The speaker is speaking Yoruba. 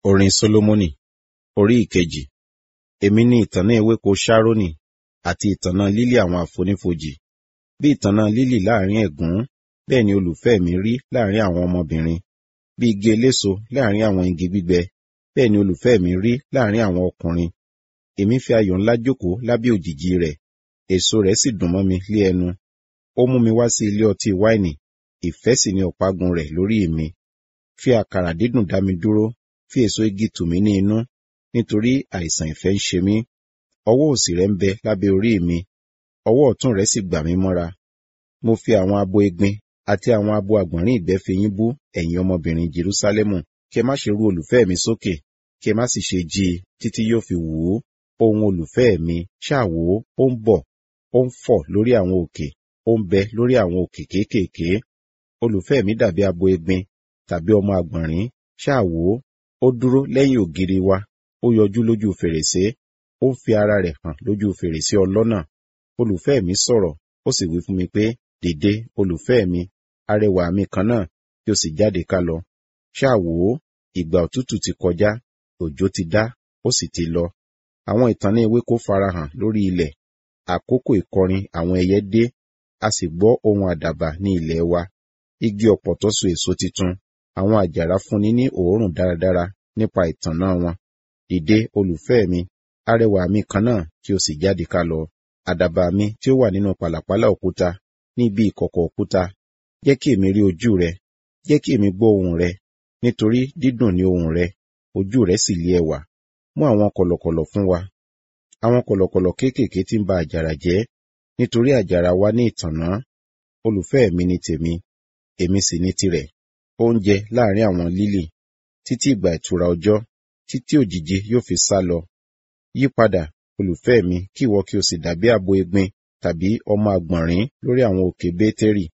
Orin Sólómọ́nì Orí ìkejì Èmi ni ìtànná ewéko Ṣárónì àti ìtànná lílì àwọn àfonífojì. Bí ìtànná lílì láàrin ẹ̀gún, bẹ́ẹ̀ ni olùfẹ́ mi rí láàrin àwọn ọmọbìnrin. Bí igi eléso láàrin àwọn igi gbígbẹ, bẹ́ẹ̀ ni olùfẹ́ mi rí láàrin àwọn ọkùnrin. Èmi fi ayọ̀ ńlá jókòó lábẹ́ òjìji rẹ̀, èso rẹ̀ sì dùn mọ́ mi lé ẹnu. Ó mú mi wá sí ilé ọtí wáìnì, ìfẹ́ sì ni ọ̀págun rẹ̀ lórí mi. Fi àkàrà dídùn dá mi dúró, fi èso igi tù mí ní inú, nítorí àìsàn ìfẹ́ ń ṣe mí. Ọwọ́ òsì rẹ̀ ń bẹ lábẹ́ orí mi, ọwọ́ ọ̀tún rẹ̀ sì gbà mí mọ́ra. Mo fi àwọn abo egbin àti àwọn abo àgbọ̀nrín ìgbẹ́ fi yín bú ẹ̀yin ọmọbìnrin Jerúsálẹ́mù. Kí ẹ má ṣe rú olùfẹ́ mi sókè, kí ẹ má sì ṣe jí i títí yóò fi wù ú. Ohun olùfẹ́ mi ṣáà wò ó, ó ń bọ̀, ó ń fọ̀ lórí àwọn òkè, ó ń bẹ lórí àwọn òkè kéékèèké. Olùfẹ́ mi dàbí abo egbin tàbí ọmọ àgbọ̀nrín, ṣáà wò ó, ó dúró lẹ́yìn ògiri wa, ó yọjú lójú fèrèsé, ó ń fi ara rẹ̀ hàn lójú fèrèsé ọlọ́nà. Olùfẹ́ mi sọ̀rọ̀, ó sì wí fún mi pé, dìde, olùfẹ́ mi, arẹwà mi kan náà, kí o sì jáde ká lọ. Ṣáà wò ó, ìgbà òtútù ti kọjá, òjò ti dá, ó sì ti lọ. Àwọn ìtànná ewéko farahàn lórí ilẹ̀. Àkókò ìkọrin àwọn ẹyẹ dé, a sì gbọ́ ohùn àdàbà ní ilẹ̀ wa. Igi ọ̀pọ̀tọ́ so èso titun, àwọn àjàrà fúnni ní òórùn dáradára nípa ìtànná wọn. Dìde, olùfẹ́ mi, arẹwà mi kan náà, kí o sì jáde ká lọ. Àdàbà mi tí ó wà nínú pàlàpálá òkúta, ní ibi ìkọ̀kọ̀ òkúta, jẹ́ kí èmi rí ojú rẹ, jẹ́ kí èmi gbọ́ ohùn rẹ, nítorí dídùn ni ohùn rẹ, ojú rẹ sì lé ẹwà. Mú àwọn kọ̀lọ̀kọ̀lọ̀ fún wa. Àwọn kọ̀lọ̀kọ̀lọ̀ kéékèèké tí ń ba àjàrà jẹ́, nítorí àjàrà wa ní ìtànná. Olùfẹ́ mi ni tèmi, èmi sì ni tirẹ̀. Oúnjẹ láàrin àwọn lílì, títí ìgbà ìtura ọjọ́, títí òjìji yóò fi sá lọ. Yípadà, olùfẹ́ mi, kí ìwọ kí o sì dàbí abo egbin tàbí ọmọ àgbọ̀nrín lórí àwọn òkè Bétérì.